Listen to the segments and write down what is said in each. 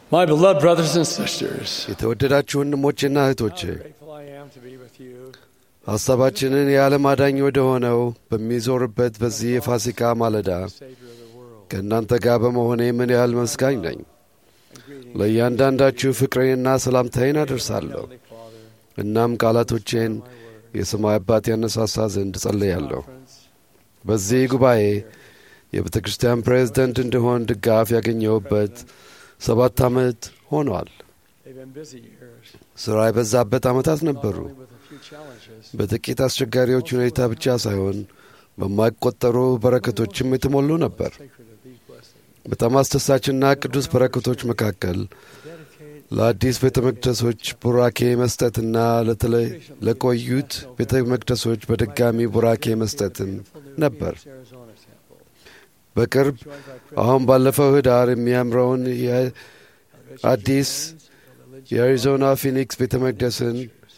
My beloved brothers and sisters, የተወደዳችሁ ወንድሞቼና እህቶቼ how grateful I am to be with you. ሐሳባችንን የዓለም አዳኝ ወደ ሆነው በሚዞርበት በዚህ የፋሲካ ማለዳ Savior of the world. ከእናንተ ጋር በመሆኔ ምን ያህል መስጋኝ ነኝ። ለእያንዳንዳችሁ ፍቅሬንና ሰላምታዬን አደርሳለሁ። Heavenly Father, እናም ቃላቶቼን የሰማይ አባት ያነሳሳ ዘንድ ጸልያለሁ። friends, በዚህ ጉባኤ የቤተ ክርስቲያን ፕሬዝደንት እንድሆን ድጋፍ ያገኘሁበት ሰባት ዓመት ሆኗል። they've been busy years, ሥራ የበዛበት ዓመታት not ነበሩ። only with a few challenges, በጥቂት አስቸጋሪዎች ሁኔታ ብቻ ሳይሆን በማይቆጠሩ በረከቶችም የተሞሉ ነበር። sacred of these blessings. በጣም አስደሳችና ቅዱስ በረከቶች መካከል Dedicate ለአዲስ ቤተ መቅደሶች ቡራኬ መስጠትና ለተለይ ለቆዩት ቤተ መቅደሶች በድጋሚ ቡራኬ መስጠትም ነበር። Arizona temple. በቅርብ Joined by President አሁን ባለፈው ህዳር የሚያምረውን የአዲስ የአሪዞና ፊኒክስ ቤተ መቅደስን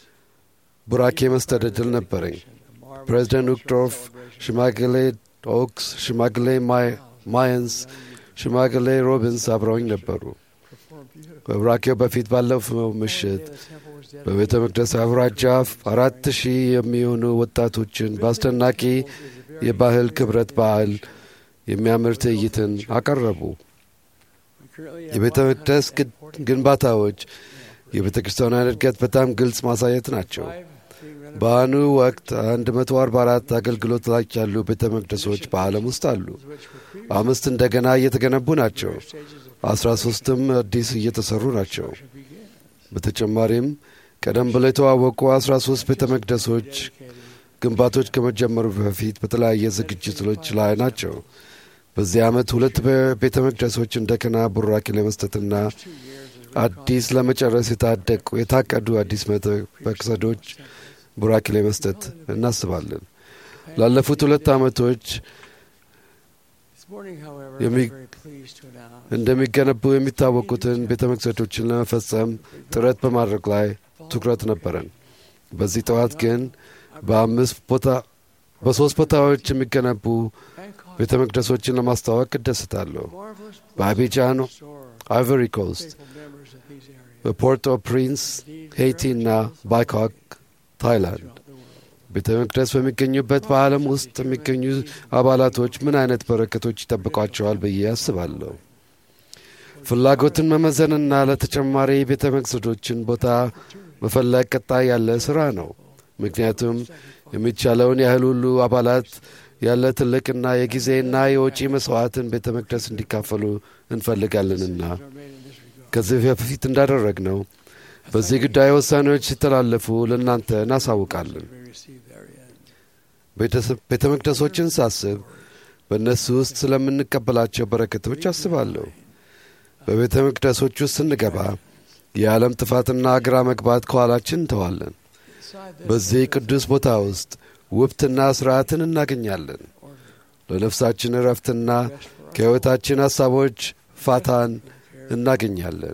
ቡራኬ መስጠት ዕድል ነበረኝ። ፕሬዚደንት ውክዶርፍ፣ ሽማግሌ ኦክስ፣ ሽማግሌ ማይ- ማየንስ፣ ሽማግሌ ሮቢንስ አብረውኝ ነበሩ። ከቡራኬው በፊት ባለፈው ምሽት በቤተ መቅደስ አውራጃ አራት ሺህ የሚሆኑ ወጣቶችን በአስደናቂ የባህል ክብረት በዓል የሚያምር ትዕይንትን አቀረቡ። የቤተ መቅደስ ግድ- ግንባታዎች የቤተ ክርስቲያኗን እድገት በጣም ግልጽ ማሳየት ናቸው። በአሁኑ ወቅት 144 አገልግሎት ላይ ያሉ ቤተ መቅደሶች በዓለም ውስጥ አሉ። አምስት እንደገና እየተገነቡ ናቸው። አስራ ሶስትም አዲስ እየተሰሩ ናቸው። በተጨማሪም ቀደም ብሎ የተዋወቁ 13 ቤተ መቅደሶች ግንባቶች ከመጀመሩ በፊት በተለያየ ዝግጅቶች ላይ ናቸው። በዚህ ዓመት ሁለት ቤተ መቅደሶች እንደገና ቡራኬ ለመስጠትና አዲስ ለመጨረስ የታደቁ የታቀዱ አዲስ ቤተ መቅደሶች ቡራኬ ለመስጠት እናስባለን። ላለፉት ሁለት ዓመቶች This morning, however, Yemi- I'm very pleased to announce እንደሚገነቡ የሚታወቁትን ቤተ መቅደሶችን ለመፈጸም ጥረት በማድረግ ላይ ትኩረት ነበረን። በዚህ ጠዋት ግን በአምስት ቦታ በሦስት ቦታዎች የሚገነቡ Bangkok, ቤተ መቅደሶችን ለማስተዋወቅ እደሰታለሁ። marvelous በአቢጃን፣ store, አይቨሪ ኮስት፣ faithful members of these areas በፖርት ኦ ፕሪንስ፣ ሄይቲ እና ባይኮክ ታይላንድ throughout the world. ቤተ መቅደስ በሚገኙበት በዓለም ውስጥ የሚገኙ አባላቶች ምን አይነት በረከቶች ይጠብቋቸዋል ብዬ አስባለሁ። ፍላጎትን መመዘንና ለተጨማሪ ቤተ መቅደሶችን ቦታ መፈለግ ቀጣይ ያለ ሥራ ነው። ምክንያቱም የሚቻለውን ያህል ሁሉ አባላት ያለ ትልቅና የጊዜና የወጪ መሥዋዕትን ቤተ መቅደስ እንዲካፈሉ እንፈልጋለንና Are made in this regard. ከዚህ በፊት እንዳደረግነው በዚህ ጉዳይ ውሳኔዎች ሲተላለፉ ለእናንተ እናሳውቃለን። We receive therein. ቤተሰብ- ቤተ መቅደሶችን ሳስብ በእነሱ ውስጥ ስለምንቀበላቸው በረከቶች አስባለሁ። በቤተ መቅደሶች ውስጥ ስንገባ የዓለም ጥፋትና ግራ መግባት ከኋላችን እንተዋለን። Beside this, በዚህ ቅዱስ ቦታ ውስጥ ውብትና ሥርዓትን እናገኛለን። ለነፍሳችን እረፍትና rest for our ከሕይወታችን ሐሳቦች ፋታን እናገኛለን።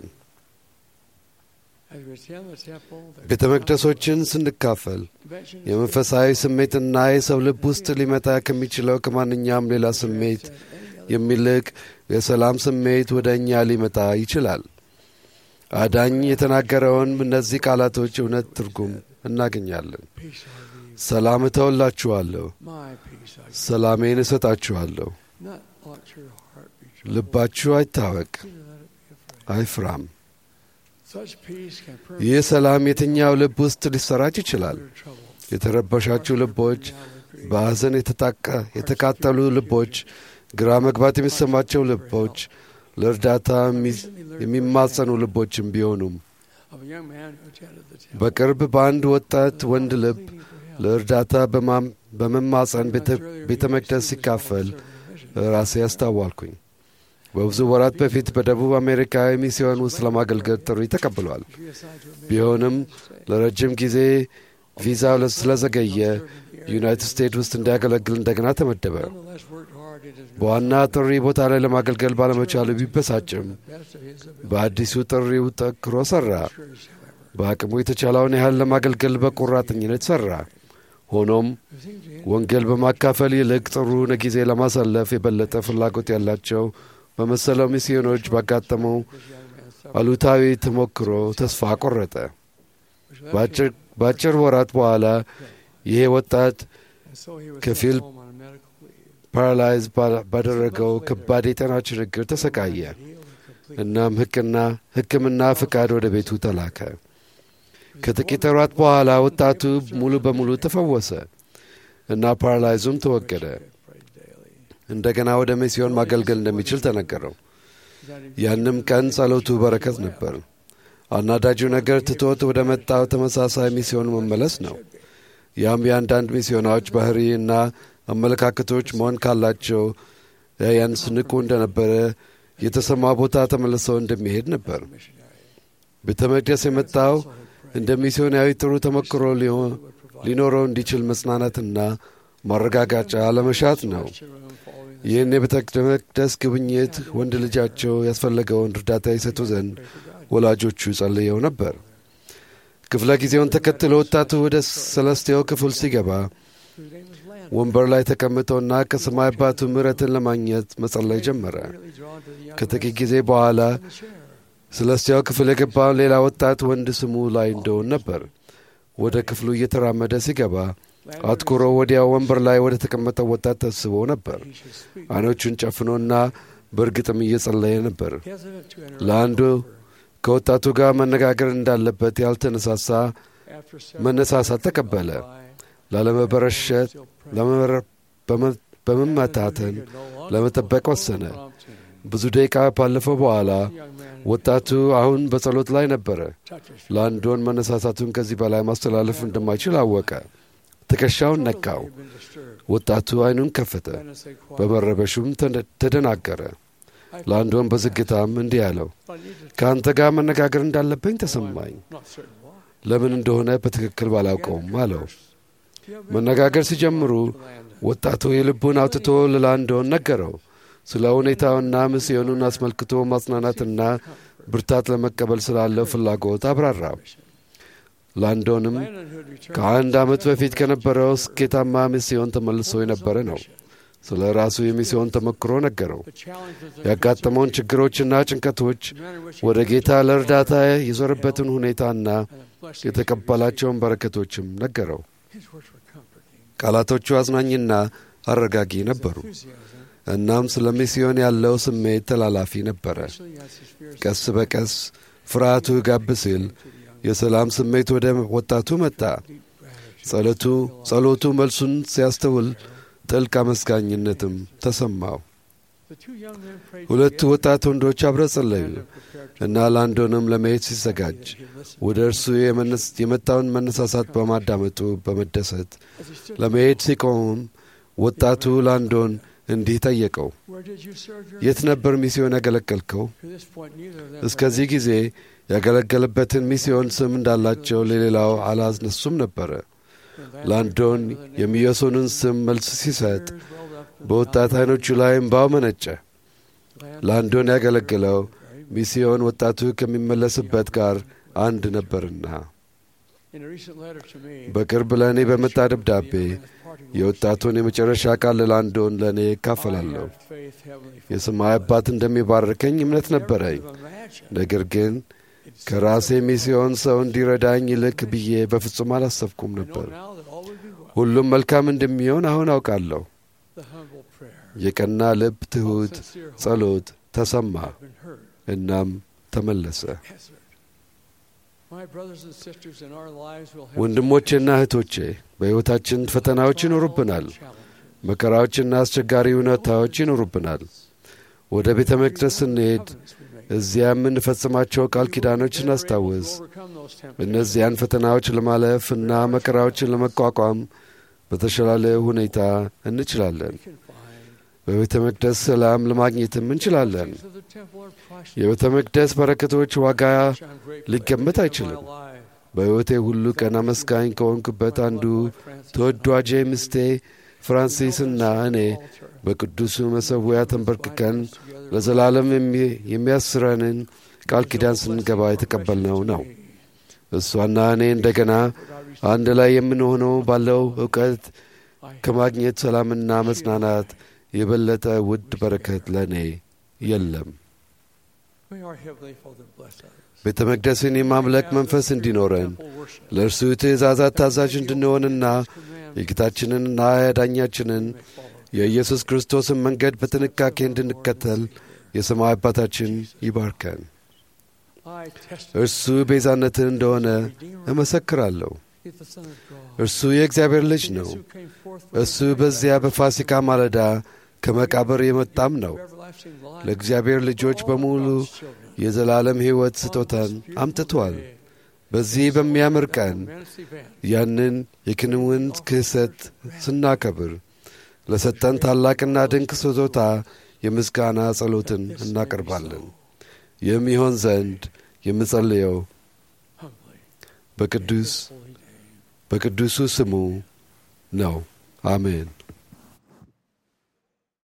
As we attend the temple, the ቤተ መቅደሶችን ስንካፈል convention የመንፈሳዊ ስሜትና የሰው ልብ ውስጥ ሊመጣ ከሚችለው ከማንኛውም ሌላ ስሜት የሚልቅ የሰላም ስሜት ወደ እኛ ሊመጣ ይችላል። አዳኝ የተናገረውን እነዚህ ቃላቶች እውነት ትርጉም እናገኛለን። peace I leave, ሰላም እተውላችኋለሁ፣ my peace I give. ሰላሜን እሰጣችኋለሁ። Not let your heart be troubled. ልባችሁ አይታወቅ፣ neither let it be afraid. አይፍራም። Such peace can ይህ permeate ሰላም የትኛው ልብ ውስጥ ሊሰራጭ ይችላል። your trouble. የተረበሻችሁ ልቦች፣ በሐዘን የተጣቀ- የተቃጠሉ ልቦች፣ ግራ መግባት የሚሰማቸው ልቦች፣ ለእርዳታ የሚ- የሚማጸኑ ልቦችም ቢሆኑም Of a young man who attended the temple. በቅርብ በአንድ ወጣት ወንድ ልብ pleading for help. ለእርዳታ በማም- በመማጸን ቤተ- ቤተ መቅደስ ሲካፈል ራሴ ያስታዋልኩኝ። በብዙ ወራት በፊት በደቡብ አሜሪካ የሚስዮን ውስጥ ለማገልገል ጥሪ ተቀብሏል። ቢሆንም ለረጅም ጊዜ ቪዛው ስለዘገየ ዩናይትድ ስቴትስ ውስጥ እንዲያገለግል እንደገና ተመደበ። በዋና ጥሪ ቦታ ላይ ለማገልገል ባለመቻሉ ቢበሳጭም በአዲሱ ጥሪው ጠንክሮ ሠራ። በአቅሙ የተቻለውን ያህል ለማገልገል በቆራጠኝነት ሠራ። ሆኖም ወንጌል በማካፈል ይልቅ ጥሩ ጊዜ ለማሳለፍ የበለጠ ፍላጎት ያላቸው በመሰለው ሚስዮኖች ባጋጠመው አሉታዊ ተሞክሮ ተስፋ ቆረጠ። በአጭር ወራት በኋላ ይሄ ወጣት ከፊል ፓራላይዝ ባደረገው ከባድ የጤና ችግር ተሰቃየ። እናም ሕክምና ሕክምና ፍቃድ ወደ ቤቱ ተላከ። ከጥቂት ወራት በኋላ ወጣቱ ሙሉ በሙሉ ተፈወሰ እና ፓራላይዙም ተወገደ። እንደገና ወደ ሚስዮን ማገልገል እንደሚችል ተነገረው። ያንም ቀን ጸሎቱ በረከት ነበር። አናዳጁ ነገር ትቶት ወደ መጣው ተመሳሳይ ሚስዮን መመለስ ነው። ያም የአንዳንድ ሚስዮናዎች ባህሪ እና አመለካከቶች መሆን ካላቸው ያንስ ንቁ እንደነበረ የተሰማ ቦታ ተመልሰው እንደሚሄድ ነበር። ቤተ መቅደስ የመጣው እንደ ሚስዮናዊ ጥሩ ተሞክሮ ሊኖረው እንዲችል መጽናናትና ማረጋጋጫ ለመሻት ነው። ይህን የቤተ መቅደስ ጉብኝት ወንድ ልጃቸው ያስፈለገውን እርዳታ ይሰጡ ዘንድ ወላጆቹ ጸልየው ነበር። ክፍለ ጊዜውን ተከትሎ ወጣቱ ወደ ሰለስቴው ክፍል ሲገባ ወንበር ላይ ተቀምጦና ከሰማይ አባቱ ምሕረትን ለማግኘት መጸለይ ጀመረ። ከጥቂት ጊዜ በኋላ ሰለስቴው ክፍል የገባውን ሌላ ወጣት ወንድ ስሙ ላይ እንደሆን ነበር። ወደ ክፍሉ እየተራመደ ሲገባ አትኩሮ ወዲያው ወንበር ላይ ወደ ተቀመጠው ወጣት ተስቦ ነበር። አይኖቹን ጨፍኖና በእርግጥም እየጸለየ ነበር። ለአንዱ ከወጣቱ ጋር መነጋገር እንዳለበት ያልተነሳሳ መነሳሳት ተቀበለ። ላለመበረሸት በመመታተን ለመጠበቅ ወሰነ። ብዙ ደቂቃ ባለፈው በኋላ ወጣቱ አሁን በጸሎት ላይ ነበረ። ለአንዶን መነሳሳቱን ከዚህ በላይ ማስተላለፍ እንደማይችል አወቀ። ትከሻውን ነካው። ወጣቱ አይኑን ከፈተ። በመረበሹም ተደናገረ። ለአንዶን በዝግታም እንዲህ አለው፣ ከአንተ ጋር መነጋገር እንዳለብኝ ተሰማኝ። ለምን እንደሆነ በትክክል ባላውቀውም አለው። መነጋገር ሲጀምሩ ወጣቱ የልቡን አውጥቶ ለላንዶን ነገረው። ስለ ሁኔታውና ሚስዮኑን አስመልክቶ ማጽናናትና ብርታት ለመቀበል ስላለው ፍላጎት አብራራ። ላንዶንም ከአንድ ዓመት በፊት ከነበረው ስኬታማ ሚስዮን ተመልሶ የነበረ ነው። ስለ ራሱ የሚስዮን ተሞክሮ ነገረው። ያጋጠመውን ችግሮችና ጭንቀቶች፣ ወደ ጌታ ለእርዳታ የዞረበትን ሁኔታና የተቀበላቸውን በረከቶችም ነገረው። ቃላቶቹ አዝናኝና አረጋጊ ነበሩ። እናም ስለ ሚስዮን ያለው ስሜት ተላላፊ ነበረ። ቀስ በቀስ ፍርሃቱ ጋብ ሲል የሰላም ስሜት ወደ ወጣቱ መጣ። ጸሎቱ ጸሎቱ መልሱን ሲያስተውል ጥልቅ አመስጋኝነትም ተሰማው። ሁለቱ ወጣት ወንዶች አብረው ጸለዩ እና ላንዶንም ለመሄድ ሲዘጋጅ ወደ እርሱ የመጣውን መነሳሳት በማዳመጡ በመደሰት ለመሄድ ሲቆምም ወጣቱ ላንዶን እንዲህ ጠየቀው፣ የት ነበር ሚስዮን ያገለገልከው? እስከዚህ ጊዜ ያገለገለበትን ሚስዮን ስም እንዳላቸው ለሌላው አላስነሱም ነበረ። ላንዶን የሚዮሶንን ስም መልስ ሲሰጥ በወጣት አይኖቹ ላይ እምባው መነጨ። ላንዶን ያገለገለው ሚስዮን ወጣቱ ከሚመለስበት ጋር አንድ ነበርና። በቅርብ ለእኔ በመጣ ደብዳቤ የወጣቱን የመጨረሻ ቃል ለላንዶን ለእኔ እካፈላለሁ። የሰማይ አባት እንደሚባርከኝ እምነት ነበረኝ። ነገር ግን ከራሴ ሚስዮን ሰው እንዲረዳኝ ይልክ ብዬ በፍጹም አላሰብኩም ነበር። ሁሉም መልካም እንደሚሆን አሁን አውቃለሁ። የቀና ልብ ትሑት ጸሎት ተሰማ፣ እናም ተመለሰ። ወንድሞቼና እህቶቼ በሕይወታችን ፈተናዎች ይኖሩብናል። መከራዎችና አስቸጋሪ ሁኔታዎች ይኖሩብናል። ወደ ቤተ መቅደስ ስንሄድ እዚያ የምንፈጽማቸው ቃል ኪዳኖች እናስታውስ። እነዚያን ፈተናዎች ለማለፍ እና መከራዎችን ለመቋቋም በተሻለ ሁኔታ እንችላለን። በቤተ መቅደስ ሰላም ለማግኘትም እንችላለን። የቤተ መቅደስ በረከቶች ዋጋ ሊገመት አይችልም። በሕይወቴ ሁሉ ቀን አመስጋኝ ከሆንኩበት አንዱ ተወዳጄ ምስቴ ፍራንሲስና እኔ በቅዱሱ መሠዊያ ተንበርክከን ለዘላለም የሚያስረንን ቃል ኪዳን ስንገባ የተቀበልነው ነው። እሷና እኔ እንደገና አንድ ላይ የምንሆነው ባለው እውቀት ከማግኘት ሰላምና መጽናናት የበለጠ ውድ በረከት ለእኔ የለም። May our Heavenly Father bless us. ቤተ መቅደስን የማምለክ መንፈስ እንዲኖረን Temple worship. ለእርሱ ትእዛዛት ታዛዥ እንድንሆንና የጌታችንንና የዳኛችንን May follow. የኢየሱስ ክርስቶስን መንገድ በጥንቃቄ እንድንከተል የሰማይ አባታችን ይባርከን። I testify እርሱ ቤዛነትን እንደሆነ እመሰክራለሁ። He is the Son of God. እርሱ የእግዚአብሔር ልጅ He is ነው። who came forth from እሱ the በዚያ በፋሲካ ማለዳ ከመቃብር የመጣም ነው። everlasting life ለእግዚአብሔር ልጆች በሙሉ God's children. የዘላለም ሕይወት ስጦታን አምጥቷል። በዚህ በሚያምር ቀን ያንን የክንውን ክህሰት ስናከብር ለሰጠን ታላቅና ድንቅ ስጦታ የምስጋና ጸሎትን እናቀርባለን። ይህም ይሆን ዘንድ የምጸልየው በቅዱስ በቅዱሱ ስሙ ነው። አሜን።